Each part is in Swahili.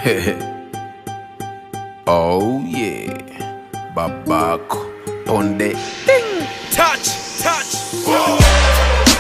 oh yeah, babako ponde touch, touch.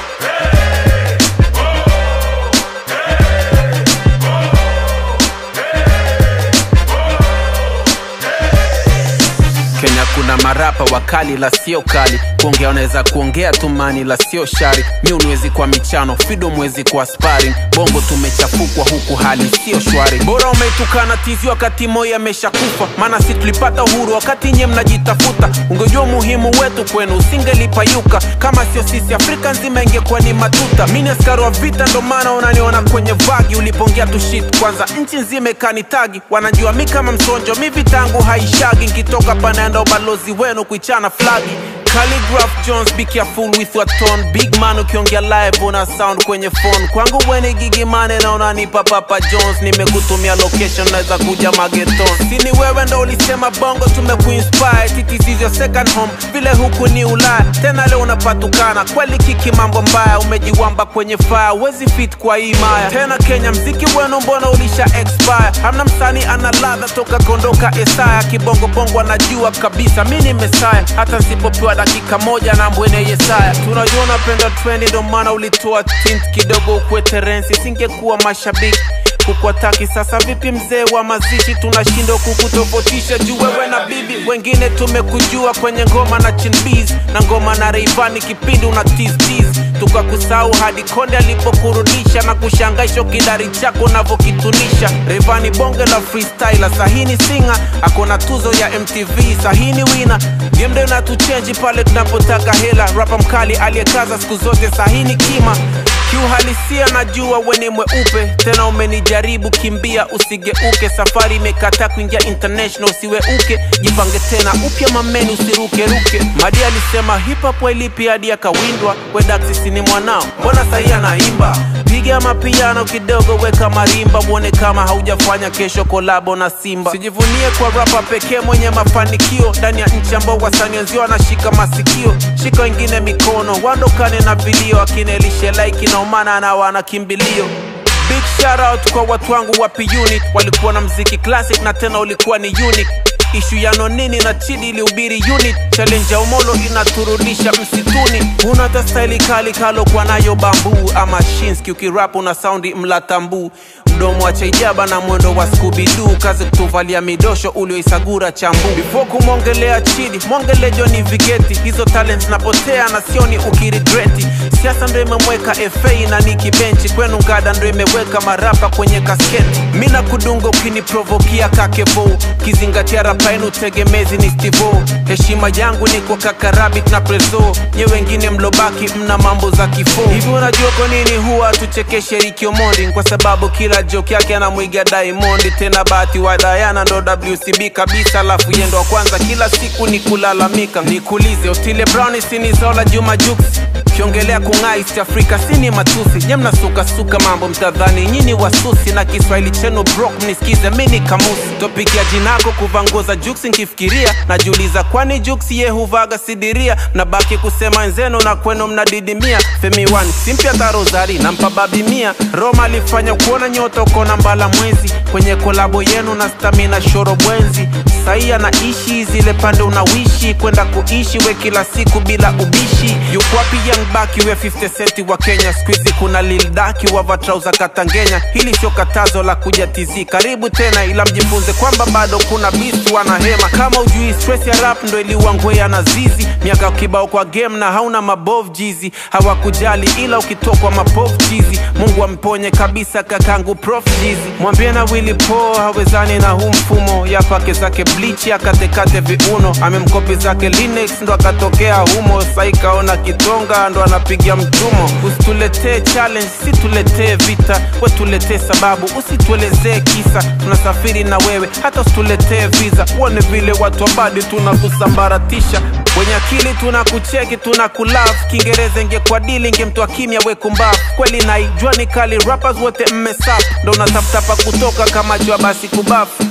Kenya kuna marapa wakali la sio kali kuongea unaweza kuongea tumani la sio shari mi unwezi kwa michano fido mwezi kwa sparring bongo tumechafukwa huku hali sio shwari bora umeitukana tizi wakati moya ameshakufa maana si tulipata uhuru wakati nye mnajitafuta ungejua umuhimu wetu kwenu usingelipayuka kama sio sisi afrika nzima ingekuwa ni matuta mi ni askari wa vita ndo maana unaniona kwenye vagi ulipongea tu shit kwanza nchi nzima ikanitagi wanajua mi kama msonjo mi vitangu haishagi nkitoka panaenda ubalozi wenu kuichana flagi Calligraph Jones, be careful with your tone. Big man ukiongea live una sound kwenye phone. Kwangu weni gigi mane na unanipa Papa Jones. Nimekutumia location naweza kuja mageton. Sini wewe ndo ulisema bongo tumekuinspire. Titi is your second home. Vile huku ni Ulaya. Tena leo unapatukana. Kweli kiki mambo mbaya. Umejiwamba kwenye fire. Wezi fit kwa hii maya. Tena Kenya mziki wenu mbona ulisha expire. Hamna msanii ana ladha toka kondoka Esaya. Kibongo bongo anajua kabisa mi ni Mesaya. Hata nsipopewa dakika moja na mbwene Yesaya. Tunajua unapenda trendi, ndo maana ulitoa tint kidogo ukwe terensi, singekuwa mashabiki kukwataki sasa vipi mzee wa mazishi tunashindwa kukutofautisha juu wewe na bibi wengine tumekujua kwenye ngoma na chinbiz na ngoma na reivani kipindi una tiztiz tukakusahau hadi konde alipokurudisha na kushangaisha kidari chako unavyokitunisha reivani bonge la freestyler sahini singa akona tuzo ya mtv sahini wina gemde natuchenji pale tunapotaka hela rapa mkali aliyekaza siku zote sahini kima kiuhalisia najua weni mweupe tena umenijaribu kimbia usigeuke safari imekata kuingia international usiweuke jipange tena upya mameni usirukeruke madi alisema hip hop wailipi hadi akawindwa wedaksisi ni mwanao mbona sahii anaimba piga mapiano kidogo weka marimba uone kama haujafanya kesho kolabo na simba sijivunie kwa rapa pekee mwenye mafanikio ndani ya nchi ambao wasanii wenzio wanashika masikio shika wengine mikono wandokane na vilio akinelishe laiki na umana na wana kimbilio big shout out kwa watu wangu wapi unit walikuwa na mziki classic na tena ulikuwa ni unique ishu ya nonini na chidi ilihubiri unit challenge ya umolo inaturudisha msituni huna hata staili kali kalokuwa nayo bambu ama shinski ukirap una saundi mlatambu mdomo wa chaijaba na mwendo wa skubidu kazi kutuvalia midosho ulioisagura chambu before kumwongelea chidi mwongele joni vigeti hizo talent napotea na sioni ukirigreti siasa ndo imemweka fa na niki benchi kwenu ngada ndo imeweka marapa kwenye kasketi mi na kudunga ukiniprovokia kakevo kizingatia rapa yenu tegemezi ni stivo heshima yangu ni kwa kakarabit na prezo nye wengine mlobaki mna mambo za kifo hivi unajua kwa nini huwa tuchekeshe rikiomondi kwa sababu kila joke yake anamwiga Diamond tena bahati wa Diana ndo WCB kabisa alafu yendo wa kwanza kila siku ni kulalamika nikulize Otile Brown sini zola Juma Jux kiongelea kung'aa East Africa sini matusi nye mnasukasuka mambo mtadhani nyini wasusi na Kiswahili chenu brok mnisikize mini kamusi topiki ya jinako kuvaa nguo za Jux nkifikiria najiuliza kwani Jux ye huvaga sidiria mnabaki kusema wenzenu na kwenu mnadidimia Femi One simpya tarozari nampa babi mia Roma alifanya kuona nyota ukona mbala mwezi kwenye kolabo yenu na stamina shoro bwenzi sahi anaishi zile pande unawishi kwenda kuishi we kila siku bila ubishi yukwapi young baki we 50 centi wa kenya skuizi kuna lildaki wavatrauza katangenya hili sio katazo la kuja tizi karibu tena ila mjifunze kwamba bado kuna bistu wanahema kama ujui stress ya rap ndo iliwangwea na zizi miaka kibao kwa game na hauna mabov jizi hawakujali ila ukitokwa mapov jizi mungu amponye kabisa kakangu prof jizi mwambie na willi po hawezani na huu mfumo yapake zake blichi akatekate viuno amemkopi zake linux ndo akatokea humo saikaona kitonga ndo anapiga mtumo usituletee challenge situletee vita we tuletee sababu usituelezee kisa tunasafiri na wewe hata usituletee visa uone vile watu wabadi tunakusambaratisha wenye akili tunakucheki tunakulav kiingereza ingekuwa dili ingemtoa kimya wekumbavu kweli naijua ni kali rappers wote mmesap ndo unatafuta pa kutoka kama jua basi kubafu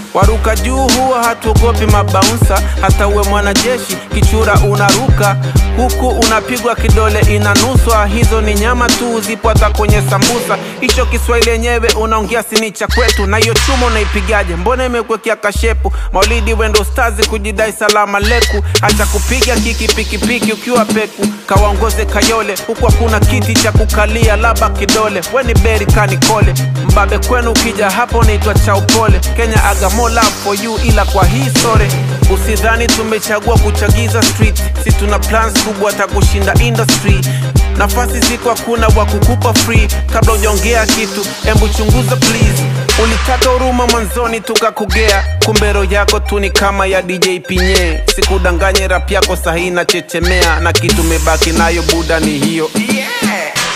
waruka juu huwa hatuogopi mabaunsa hata uwe mwanajeshi kichura unaruka huku unapigwa kidole inanuswa hizo ni nyama tu zipo hata kwenye sambusa hicho kiswahili yenyewe unaongea sini cha kwetu na hiyo chuma unaipigaje mbona imekuwekea kashepu maulidi wendo stazi kujidai salama leku acha kupiga kiki pikipiki ukiwa peku kawaongoze kayole huku hakuna kiti cha kukalia laba kidole weni beri kanikole mbabe kwenu ukija hapo naitwa chaupole kenya agamo love for you ila kwa hii sore usidhani tumechagua kuchagiza street si tuna plans kubwa hata kushinda industry nafasi ziko hakuna wa kukupa free kabla ujaongea kitu embu chunguza please ulitaka huruma mwanzoni tukakugea kumbe roho yako tu ni kama ya dj pinye sikudanganye rap yako sahi na chechemea na kitu mebaki nayo buda ni hiyo yeah.